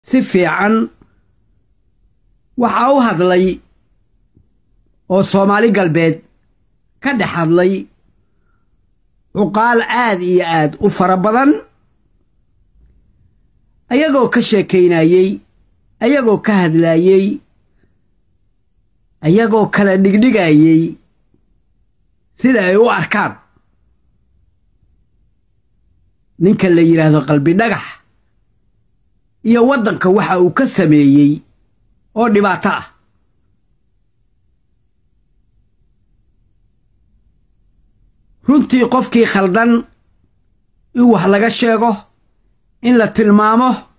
si fiican waxaa u hadlay oo soomaali galbeed ka dhex hadlay cuqaal aad iyo aad u fara badan ayagoo ka sheekaynayey ayagoo ka hadlaayey ayagoo kala dhigdhigayey sida ay u arkaan ninka la yidhaahdo qalbi dhagax iyo waddanka waxa uu ka sameeyey oo dhibaato ah runtii qofkii khaldan in wax laga sheego in la tilmaamo